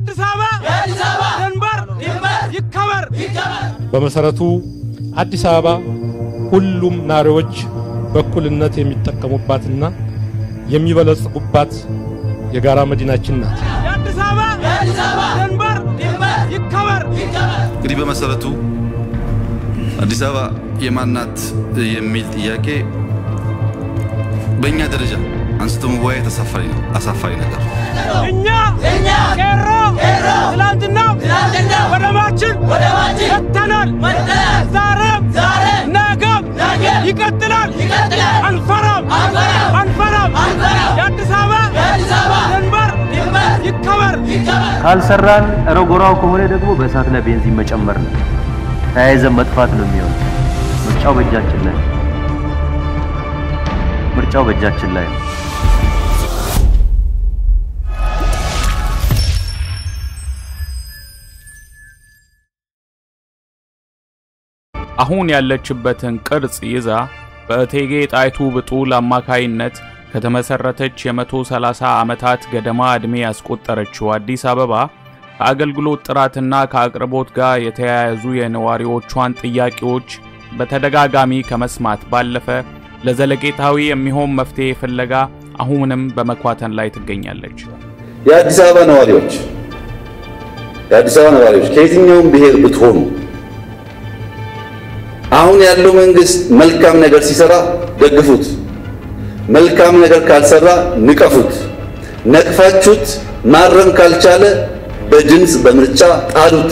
የአዲስ አበባ ድንበር ይከበር። በመሰረቱ አዲስ አበባ ሁሉም ናሪዎች በእኩልነት የሚጠቀሙባትና የሚበለጽጉባት የጋራ መዲናችን ናት። የአዲስ አበባ ድንበር ይከበር። እንግዲህ በመሰረቱ አዲስ አበባ የማናት የሚል ጥያቄ በእኛ ደረጃ አንስቶ መወያየት አሳፋሪ ነው አሳፋሪ ነገር እኛ ቄሮ ትላንትና በደማችን ወጥተናል። ዛሬም ነገም ይቀጥላል። አንፈራም አንፈራም። የአዲስ አበባ ድንበር ይከበር። ካልሰራን ረጎራው ከሆነ ደግሞ በእሳት ላይ ቤንዚን መጨመር ነው። ተያይዘን መጥፋት ነው የሚሆነው። ምርጫው በእጃችን ላይ ነው። ምርጫው በእጃችን ላይ ነው። አሁን ያለችበትን ቅርጽ ይዛ በእቴጌ ጣይቱ ብጡል አማካይነት ከተመሰረተች የ130 ዓመታት ገደማ ዕድሜ ያስቆጠረችው አዲስ አበባ ከአገልግሎት ጥራትና ከአቅርቦት ጋር የተያያዙ የነዋሪዎቿን ጥያቄዎች በተደጋጋሚ ከመስማት ባለፈ ለዘለቄታዊ የሚሆን መፍትሄ ፍለጋ አሁንም በመኳተን ላይ ትገኛለች። የአዲስ አበባ ነዋሪዎች የአዲስ አበባ ነዋሪዎች ከየትኛውም ብሔር ብትሆኑ አሁን ያለው መንግስት መልካም ነገር ሲሰራ ደግፉት፣ መልካም ነገር ካልሰራ ንቀፉት። ነቅፋችሁት ማረም ካልቻለ በድምፅ በምርጫ ጣሉት።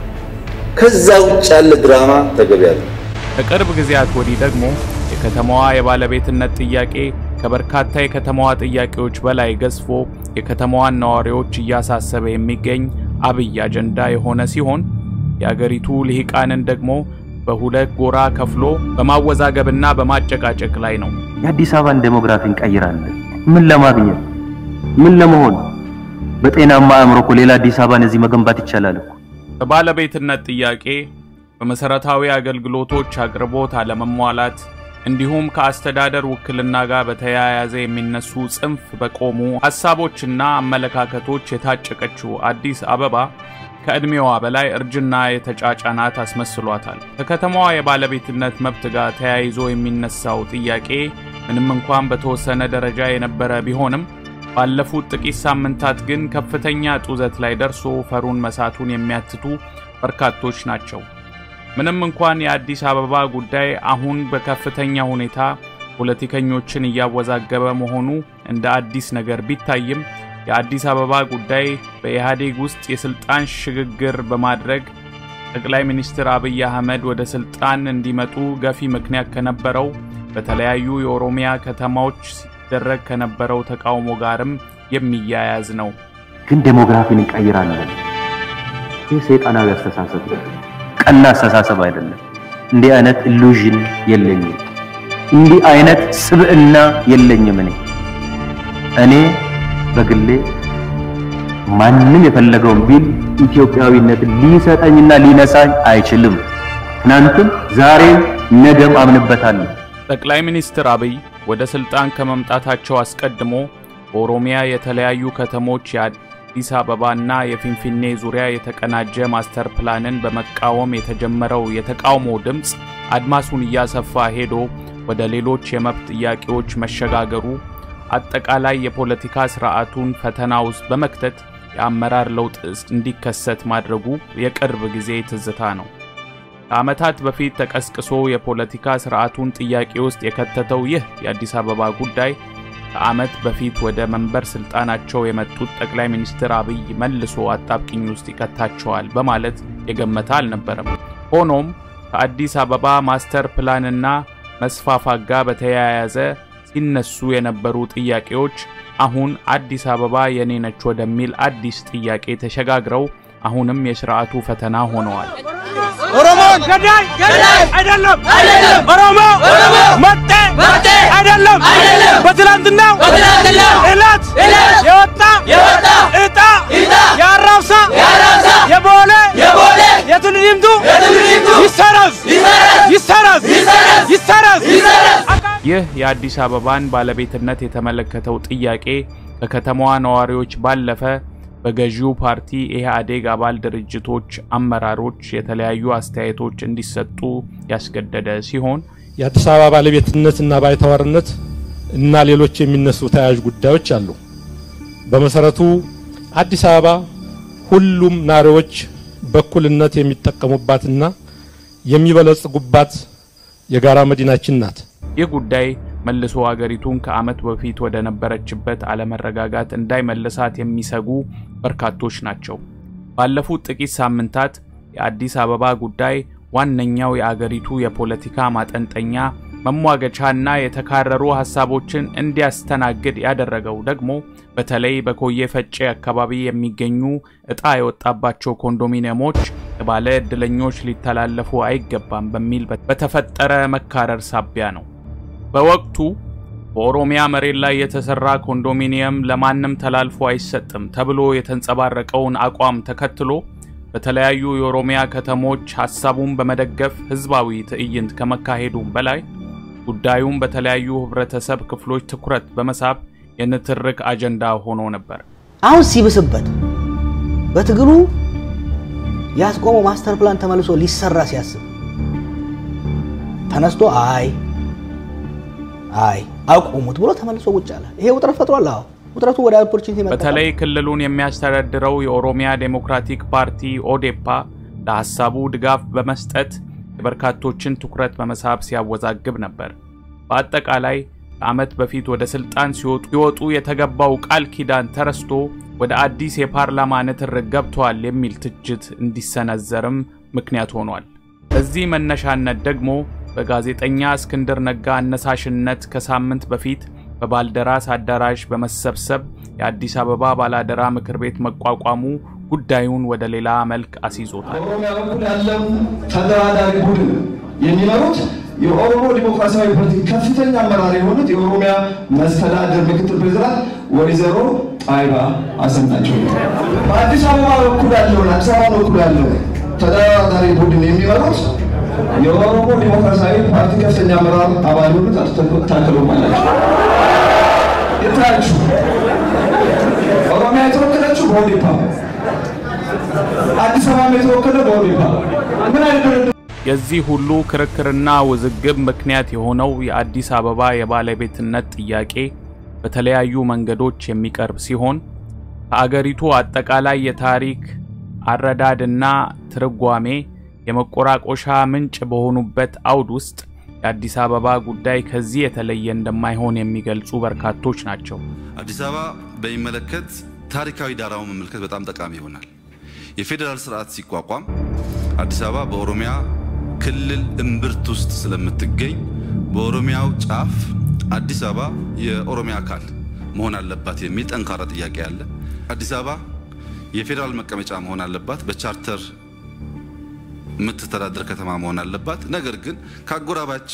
ከዛ ውጭ ያለ ድራማ ተገቢ ያለ ከቅርብ ጊዜያት ወዲህ ደግሞ የከተማዋ የባለቤትነት ጥያቄ ከበርካታ የከተማዋ ጥያቄዎች በላይ ገዝፎ የከተማዋን ነዋሪዎች እያሳሰበ የሚገኝ አብይ አጀንዳ የሆነ ሲሆን የአገሪቱ ልሂቃንን ደግሞ በሁለት ጎራ ከፍሎ በማወዛገብና በማጨቃጨቅ ላይ ነው። የአዲስ አበባን ዴሞግራፊ እንቀይራለን። ምን ለማግኘት ምን ለመሆን? በጤናማ አእምሮ እኮ ሌላ አዲስ አበባን እዚህ መገንባት ይቻላል እኮ። በባለቤትነት ጥያቄ፣ በመሰረታዊ አገልግሎቶች አቅርቦት አለመሟላት እንዲሁም ከአስተዳደር ውክልና ጋር በተያያዘ የሚነሱ ጽንፍ በቆሙ ሐሳቦችና አመለካከቶች የታጨቀችው አዲስ አበባ ከዕድሜዋ በላይ እርጅና የተጫጫናት አስመስሏታል። ከከተማዋ የባለቤትነት መብት ጋር ተያይዞ የሚነሳው ጥያቄ ምንም እንኳን በተወሰነ ደረጃ የነበረ ቢሆንም ባለፉት ጥቂት ሳምንታት ግን ከፍተኛ ጡዘት ላይ ደርሶ ፈሩን መሳቱን የሚያትቱ በርካቶች ናቸው። ምንም እንኳን የአዲስ አበባ ጉዳይ አሁን በከፍተኛ ሁኔታ ፖለቲከኞችን እያወዛገበ መሆኑ እንደ አዲስ ነገር ቢታይም የአዲስ አበባ ጉዳይ በኢህአዴግ ውስጥ የስልጣን ሽግግር በማድረግ ጠቅላይ ሚኒስትር አብይ አህመድ ወደ ስልጣን እንዲመጡ ገፊ ምክንያት ከነበረው በተለያዩ የኦሮሚያ ከተማዎች ሲደረግ ከነበረው ተቃውሞ ጋርም የሚያያዝ ነው። ግን ዴሞግራፊን እንቀይራለን። ይህ ሰይጣናዊ አስተሳሰብ ነው። ቀና አስተሳሰብ አይደለም። እንዲህ አይነት ኢሉዥን የለኝም። እንዲህ አይነት ስብዕና የለኝም። እኔ እኔ በግሌ ማንም የፈለገውን ቢል ኢትዮጵያዊነት ሊሰጠኝና ሊነሳኝ አይችልም። ትናንትም ዛሬም ነገም አምንበታለሁ። ጠቅላይ ሚኒስትር አብይ ወደ ስልጣን ከመምጣታቸው አስቀድሞ በኦሮሚያ የተለያዩ ከተሞች የአዲስ አበባና የፊንፊኔ ዙሪያ የተቀናጀ ማስተር ፕላንን በመቃወም የተጀመረው የተቃውሞ ድምፅ አድማሱን እያሰፋ ሄዶ ወደ ሌሎች የመብት ጥያቄዎች መሸጋገሩ አጠቃላይ የፖለቲካ ስርዓቱን ፈተና ውስጥ በመክተት የአመራር ለውጥ እንዲከሰት ማድረጉ የቅርብ ጊዜ ትዝታ ነው። ከዓመታት በፊት ተቀስቅሶ የፖለቲካ ስርዓቱን ጥያቄ ውስጥ የከተተው ይህ የአዲስ አበባ ጉዳይ ከዓመት በፊት ወደ መንበር ስልጣናቸው የመጡት ጠቅላይ ሚኒስትር አብይ መልሶ አጣብቂኝ ውስጥ ይከታቸዋል በማለት የገመተ አልነበረም። ሆኖም ከአዲስ አበባ ማስተር ፕላንና መስፋፋት ጋር በተያያዘ ሲነሱ የነበሩ ጥያቄዎች አሁን አዲስ አበባ የኔ ነች ወደሚል አዲስ ጥያቄ ተሸጋግረው አሁንም የስርዓቱ ፈተና ሆነዋል። ኦሮሞ ገዳይ ገዳይ አይደለም አይደለም። ኦሮሞ ኦሮሞ መጤ መጤ አይደለም አይደለም። በትላንትናው በትላንትናው ዕለት ዕለት የወጣ የወጣ እጣ እጣ የአራብሳ የአራብሳ የቦሌ የቦሌ የትልዲምቱ የትልዲምቱ ይሰረዝ ይሰረዝ ይሰረዝ ይሰረዝ ይሰረዝ። ይህ የአዲስ አበባን ባለቤትነት የተመለከተው ጥያቄ ከከተማዋ ነዋሪዎች ባለፈ በገዢው ፓርቲ ኢህአዴግ አባል ድርጅቶች አመራሮች የተለያዩ አስተያየቶች እንዲሰጡ ያስገደደ ሲሆን የአዲስ አበባ ባለቤትነትና ባይተዋርነት እና ሌሎች የሚነሱ ተያያዥ ጉዳዮች አሉ። በመሰረቱ አዲስ አበባ ሁሉም ናሪዎች በእኩልነት የሚጠቀሙባትና የሚበለጽጉባት የጋራ መዲናችን ናት። ይህ ጉዳይ መልሶ አገሪቱን ከዓመት በፊት ወደ ነበረችበት አለመረጋጋት እንዳይመልሳት የሚሰጉ በርካቶች ናቸው። ባለፉት ጥቂት ሳምንታት የአዲስ አበባ ጉዳይ ዋነኛው የአገሪቱ የፖለቲካ ማጠንጠኛ መሟገቻና የተካረሩ ሀሳቦችን እንዲያስተናግድ ያደረገው ደግሞ በተለይ በኮዬ ፈጬ አካባቢ የሚገኙ እጣ የወጣባቸው ኮንዶሚኒየሞች ለባለ ዕድለኞች ሊተላለፉ አይገባም በሚል በተፈጠረ መካረር ሳቢያ ነው። በወቅቱ በኦሮሚያ መሬት ላይ የተሰራ ኮንዶሚኒየም ለማንም ተላልፎ አይሰጥም ተብሎ የተንጸባረቀውን አቋም ተከትሎ በተለያዩ የኦሮሚያ ከተሞች ሀሳቡን በመደገፍ ህዝባዊ ትዕይንት ከመካሄዱም በላይ ጉዳዩም በተለያዩ ህብረተሰብ ክፍሎች ትኩረት በመሳብ የንትርክ አጀንዳ ሆኖ ነበር። አሁን ሲብስበት በትግሉ ያስቆመው ማስተር ፕላን ተመልሶ ሊሰራ ሲያስብ ተነስቶ አይ አይ አቁሙት ብሎ ተመልሶ ቁጭ አለ። ይሄ ውጥረት ፈጥሯል። አዎ ውጥረቱ ወደ ኦፖርቹኒቲ መጣ። በተለይ ክልሉን የሚያስተዳድረው የኦሮሚያ ዴሞክራቲክ ፓርቲ ኦዴፓ ለሀሳቡ ድጋፍ በመስጠት የበርካቶችን ትኩረት በመሳብ ሲያወዛግብ ነበር። በአጠቃላይ ከዓመት በፊት ወደ ስልጣን ሲወጡ የተገባው ቃል ኪዳን ተረስቶ ወደ አዲስ የፓርላማ ንትርክ ገብተዋል የሚል ትችት እንዲሰነዘርም ምክንያት ሆኗል። በዚህ መነሻነት ደግሞ በጋዜጠኛ እስክንድር ነጋ አነሳሽነት ከሳምንት በፊት በባልደራስ አዳራሽ በመሰብሰብ የአዲስ አበባ ባላደራ ምክር ቤት መቋቋሙ ጉዳዩን ወደ ሌላ መልክ አስይዞታል። በኦሮሚያ በኩል ያለው ተደራዳሪ ቡድን የሚመሩት የኦሮሞ ዲሞክራሲያዊ ፓርቲ ከፍተኛ አመራር የሆኑት የኦሮሚያ መስተዳድር ምክትል ፕሬዚዳንት ወይዘሮ ጣይባ ሀሰን ናቸው። በአዲስ አበባ በኩል ያለውን አዲስ አበባ በኩል ያለው ተደራዳሪ ቡድን የሚመሩት የኦሮሞ ዲሞክራሲያዊ ፓርቲ ከፍተኛ አመራር አባል የሆኑት አቶ ታከለ ኡማ ናቸው። የታችሁ ኦሮሚያ የተወከለችው በኦዴፓ አዲስ አበባ የተወከለ በኦዴፓ ምን አይነት ድርድር የዚህ ሁሉ ክርክርና ውዝግብ ምክንያት የሆነው የአዲስ አበባ የባለቤትነት ጥያቄ በተለያዩ መንገዶች የሚቀርብ ሲሆን ከአገሪቱ አጠቃላይ የታሪክ አረዳድና ትርጓሜ የመቆራቆሻ ምንጭ በሆኑበት አውድ ውስጥ የአዲስ አበባ ጉዳይ ከዚህ የተለየ እንደማይሆን የሚገልጹ በርካቶች ናቸው። አዲስ አበባ በሚመለከት ታሪካዊ ዳራውን መመልከት በጣም ጠቃሚ ይሆናል። የፌዴራል ስርዓት ሲቋቋም አዲስ አበባ በኦሮሚያ ክልል እምብርት ውስጥ ስለምትገኝ በኦሮሚያው ጫፍ አዲስ አበባ የኦሮሚያ አካል መሆን አለባት የሚል ጠንካራ ጥያቄ አለ። አዲስ አበባ የፌዴራል መቀመጫ መሆን አለባት፣ በቻርተር የምትተዳደር ከተማ መሆን አለባት። ነገር ግን ከአጎራባች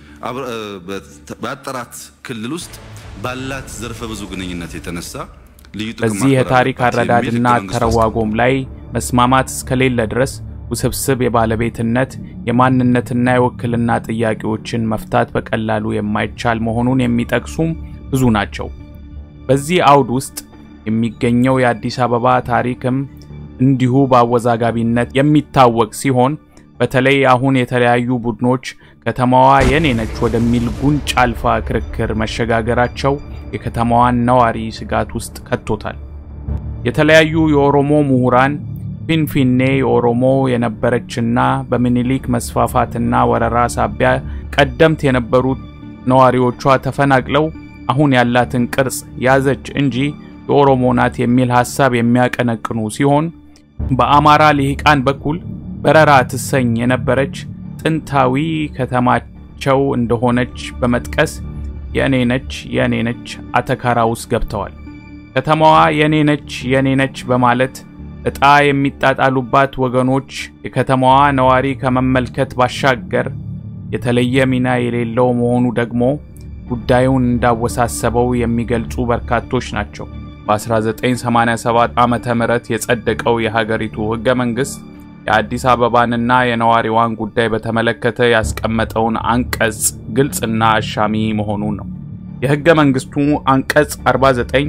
በአጠራት ክልል ውስጥ ባላት ዘርፈ ብዙ ግንኙነት የተነሳ ልዩ ጥቅም በዚህ የታሪክ ማክበር አለባት አረዳድና የሚል ህገ መንግስቱ ተረዋጎም ላይ መስማማት እስከሌለ ድረስ ውስብስብ የባለቤትነት የማንነትና የውክልና ጥያቄዎችን መፍታት በቀላሉ የማይቻል መሆኑን የሚጠቅሱም ብዙ ናቸው። በዚህ አውድ ውስጥ የሚገኘው የአዲስ አበባ ታሪክም እንዲሁ በአወዛጋቢነት የሚታወቅ ሲሆን በተለይ አሁን የተለያዩ ቡድኖች ከተማዋ የኔ ነች ወደሚል ጉንጭ አልፋ ክርክር መሸጋገራቸው የከተማዋን ነዋሪ ስጋት ውስጥ ከቶታል። የተለያዩ የኦሮሞ ምሁራን ፊንፊኔ የኦሮሞ የነበረችና በምኒልክ መስፋፋትና ወረራ ሳቢያ ቀደምት የነበሩት ነዋሪዎቿ ተፈናቅለው አሁን ያላትን ቅርጽ ያዘች እንጂ የኦሮሞ ናት የሚል ሐሳብ የሚያቀነቅኑ ሲሆን በአማራ ልሂቃን በኩል በረራ ትሰኝ የነበረች ጥንታዊ ከተማቸው እንደሆነች በመጥቀስ የእኔ ነች የእኔ ነች አተካራ ውስጥ ገብተዋል። ከተማዋ የኔ ነች የኔ ነች በማለት ዕጣ የሚጣጣሉባት ወገኖች የከተማዋ ነዋሪ ከመመልከት ባሻገር የተለየ ሚና የሌለው መሆኑ ደግሞ ጉዳዩን እንዳወሳሰበው የሚገልጹ በርካቶች ናቸው። በ1987 ዓመተ ምህረት የጸደቀው የሀገሪቱ ሕገ መንግሥት የአዲስ አበባንና የነዋሪዋን ጉዳይ በተመለከተ ያስቀመጠውን አንቀጽ ግልጽና አሻሚ መሆኑን ነው። የሕገ መንግሥቱ አንቀጽ 49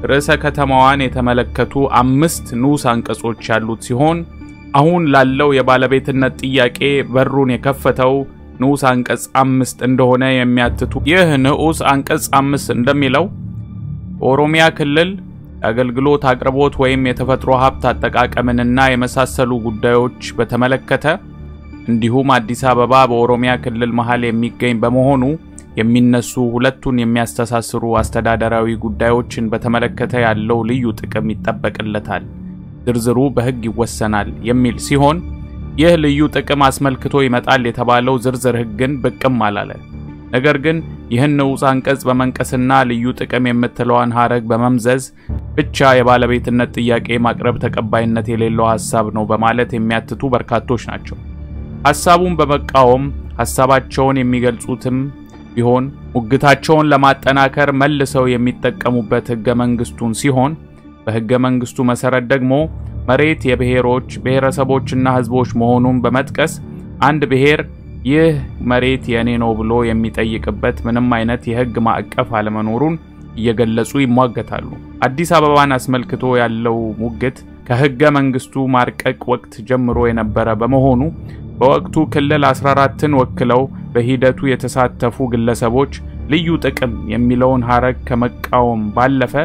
ርዕሰ ከተማዋን የተመለከቱ አምስት ንዑስ አንቀጾች ያሉት ሲሆን አሁን ላለው የባለቤትነት ጥያቄ በሩን የከፈተው ንዑስ አንቀጽ አምስት እንደሆነ የሚያትቱ ይህ ንዑስ አንቀጽ አምስት እንደሚለው በኦሮሚያ ክልል የአገልግሎት አቅርቦት ወይም የተፈጥሮ ሀብት አጠቃቀምንና የመሳሰሉ ጉዳዮች በተመለከተ እንዲሁም አዲስ አበባ በኦሮሚያ ክልል መሃል የሚገኝ በመሆኑ የሚነሱ ሁለቱን የሚያስተሳስሩ አስተዳደራዊ ጉዳዮችን በተመለከተ ያለው ልዩ ጥቅም ይጠበቅለታል፣ ዝርዝሩ በሕግ ይወሰናል የሚል ሲሆን ይህ ልዩ ጥቅም አስመልክቶ ይመጣል የተባለው ዝርዝር ሕግን ብቅም አላለ። ነገር ግን ይህን ንዑስ አንቀጽ በመንቀስና ልዩ ጥቅም የምትለዋን ሀረግ በመምዘዝ ብቻ የባለቤትነት ጥያቄ ማቅረብ ተቀባይነት የሌለው ሀሳብ ነው በማለት የሚያትቱ በርካቶች ናቸው። ሀሳቡን በመቃወም ሀሳባቸውን የሚገልጹትም ቢሆን ሙግታቸውን ለማጠናከር መልሰው የሚጠቀሙበት ህገ መንግስቱን ሲሆን በህገ መንግስቱ መሰረት ደግሞ መሬት የብሔሮች ብሔረሰቦችና ህዝቦች መሆኑን በመጥቀስ አንድ ብሔር ይህ መሬት የእኔ ነው ብሎ የሚጠይቅበት ምንም አይነት የህግ ማዕቀፍ አለመኖሩን እየገለጹ ይሟገታሉ። አዲስ አበባን አስመልክቶ ያለው ሙግት ከህገ መንግስቱ ማርቀቅ ወቅት ጀምሮ የነበረ በመሆኑ በወቅቱ ክልል 14ን ወክለው በሂደቱ የተሳተፉ ግለሰቦች ልዩ ጥቅም የሚለውን ሀረግ ከመቃወም ባለፈ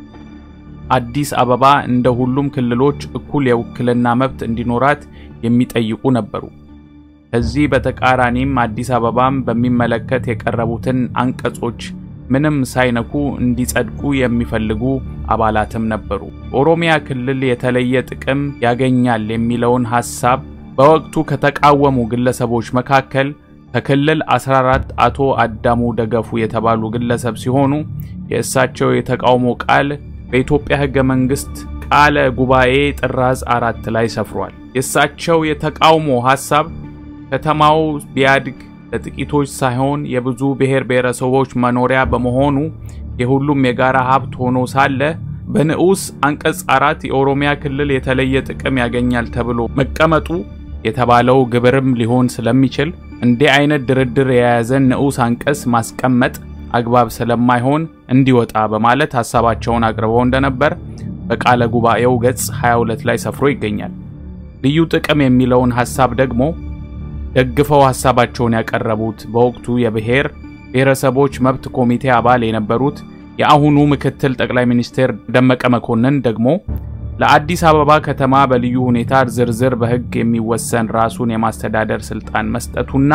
አዲስ አበባ እንደ ሁሉም ክልሎች እኩል የውክልና መብት እንዲኖራት የሚጠይቁ ነበሩ። ከዚህ በተቃራኒም አዲስ አበባም በሚመለከት የቀረቡትን አንቀጾች ምንም ሳይነኩ እንዲጸድቁ የሚፈልጉ አባላትም ነበሩ። ኦሮሚያ ክልል የተለየ ጥቅም ያገኛል የሚለውን ሐሳብ በወቅቱ ከተቃወሙ ግለሰቦች መካከል ከክልል 14 አቶ አዳሙ ደገፉ የተባሉ ግለሰብ ሲሆኑ የእሳቸው የተቃውሞ ቃል በኢትዮጵያ ሕገ መንግሥት ቃለ ጉባኤ ጥራዝ አራት ላይ ሰፍሯል። የእሳቸው የተቃውሞ ሐሳብ ከተማው ቢያድግ ለጥቂቶች ሳይሆን የብዙ ብሔር ብሔረሰቦች መኖሪያ በመሆኑ የሁሉም የጋራ ሀብት ሆኖ ሳለ በንዑስ አንቀጽ አራት የኦሮሚያ ክልል የተለየ ጥቅም ያገኛል ተብሎ መቀመጡ የተባለው ግብርም ሊሆን ስለሚችል እንዲህ አይነት ድርድር የያዘን ንዑስ አንቀጽ ማስቀመጥ አግባብ ስለማይሆን እንዲወጣ በማለት ሀሳባቸውን አቅርበው እንደነበር በቃለ ጉባኤው ገጽ 22 ላይ ሰፍሮ ይገኛል። ልዩ ጥቅም የሚለውን ሀሳብ ደግሞ ደግፈው ሀሳባቸውን ያቀረቡት በወቅቱ የብሔር ብሔረሰቦች መብት ኮሚቴ አባል የነበሩት የአሁኑ ምክትል ጠቅላይ ሚኒስትር ደመቀ መኮንን ደግሞ ለአዲስ አበባ ከተማ በልዩ ሁኔታ ዝርዝር በሕግ የሚወሰን ራሱን የማስተዳደር ስልጣን መስጠቱና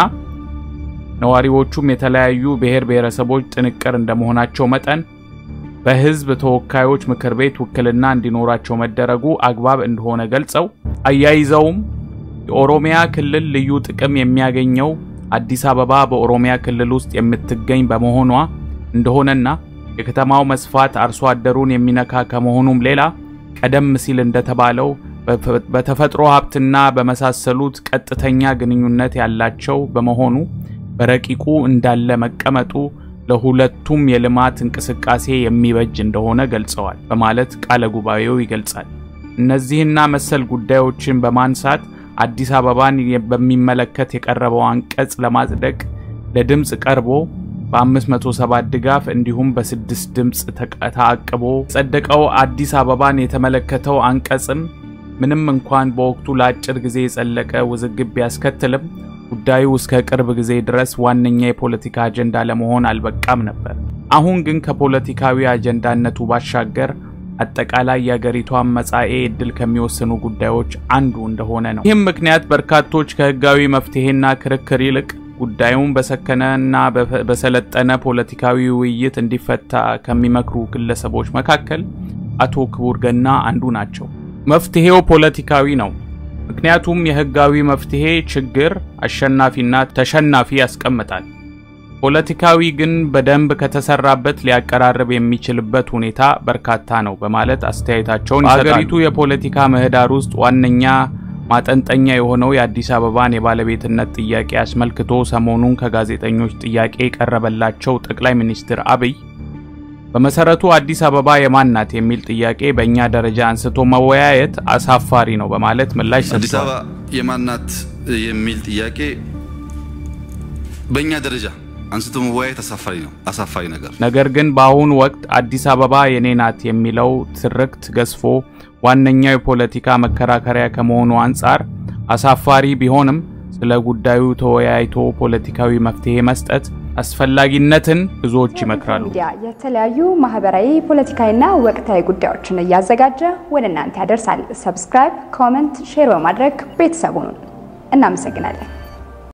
ነዋሪዎቹም የተለያዩ ብሔር ብሔረሰቦች ጥንቅር እንደመሆናቸው መጠን በሕዝብ ተወካዮች ምክር ቤት ውክልና እንዲኖራቸው መደረጉ አግባብ እንደሆነ ገልጸው አያይዘውም የኦሮሚያ ክልል ልዩ ጥቅም የሚያገኘው አዲስ አበባ በኦሮሚያ ክልል ውስጥ የምትገኝ በመሆኗ እንደሆነና የከተማው መስፋት አርሶ አደሩን የሚነካ ከመሆኑም ሌላ ቀደም ሲል እንደተባለው በተፈጥሮ ሀብትና በመሳሰሉት ቀጥተኛ ግንኙነት ያላቸው በመሆኑ በረቂቁ እንዳለ መቀመጡ ለሁለቱም የልማት እንቅስቃሴ የሚበጅ እንደሆነ ገልጸዋል በማለት ቃለ ጉባኤው ይገልጻል። እነዚህና መሰል ጉዳዮችን በማንሳት አዲስ አበባን በሚመለከት የቀረበው አንቀጽ ለማጽደቅ ለድምፅ ቀርቦ በ507 ድጋፍ እንዲሁም በስድስት ድምፅ ተአቅቦ የጸደቀው አዲስ አበባን የተመለከተው አንቀጽም ምንም እንኳን በወቅቱ ለአጭር ጊዜ የጸለቀ ውዝግብ ቢያስከትልም ጉዳዩ እስከ ቅርብ ጊዜ ድረስ ዋነኛ የፖለቲካ አጀንዳ ለመሆን አልበቃም ነበር። አሁን ግን ከፖለቲካዊ አጀንዳነቱ ባሻገር አጠቃላይ የአገሪቷን መጻኤ ዕድል ከሚወስኑ ጉዳዮች አንዱ እንደሆነ ነው። ይህም ምክንያት በርካቶች ከህጋዊ መፍትሄና ክርክር ይልቅ ጉዳዩን በሰከነና በሰለጠነ ፖለቲካዊ ውይይት እንዲፈታ ከሚመክሩ ግለሰቦች መካከል አቶ ክቡር ገና አንዱ ናቸው። መፍትሄው ፖለቲካዊ ነው። ምክንያቱም የህጋዊ መፍትሄ ችግር አሸናፊና ተሸናፊ ያስቀምጣል። ፖለቲካዊ ግን በደንብ ከተሰራበት ሊያቀራርብ የሚችልበት ሁኔታ በርካታ ነው በማለት አስተያየታቸውን ይሰጣሉ። በሀገሪቱ የፖለቲካ ምህዳር ውስጥ ዋነኛ ማጠንጠኛ የሆነው የአዲስ አበባን የባለቤትነት ጥያቄ አስመልክቶ ሰሞኑን ከጋዜጠኞች ጥያቄ የቀረበላቸው ጠቅላይ ሚኒስትር አብይ በመሰረቱ አዲስ አበባ የማን ናት የሚል ጥያቄ በእኛ ደረጃ አንስቶ መወያየት አሳፋሪ ነው በማለት ምላሽ አዲስ ሰጥተዋል። አበባ የማን ናት የሚል ጥያቄ በእኛ ደረጃ አንስቶ መወያየት አሳፋሪ ነው፣ አሳፋሪ ነገር። ነገር ግን በአሁኑ ወቅት አዲስ አበባ የኔ ናት የሚለው ትርክት ገዝፎ ዋነኛው የፖለቲካ መከራከሪያ ከመሆኑ አንጻር አሳፋሪ ቢሆንም ስለ ጉዳዩ ተወያይቶ ፖለቲካዊ መፍትሄ መስጠት አስፈላጊነትን ብዙዎች ይመክራሉ። ሚዲያ የተለያዩ ማህበራዊ፣ ፖለቲካዊና ወቅታዊ ጉዳዮችን እያዘጋጀ ወደ እናንተ ያደርሳል። ሰብስክራይብ፣ ኮመንት፣ ሼር በማድረግ ቤተሰቡን እናመሰግናለን።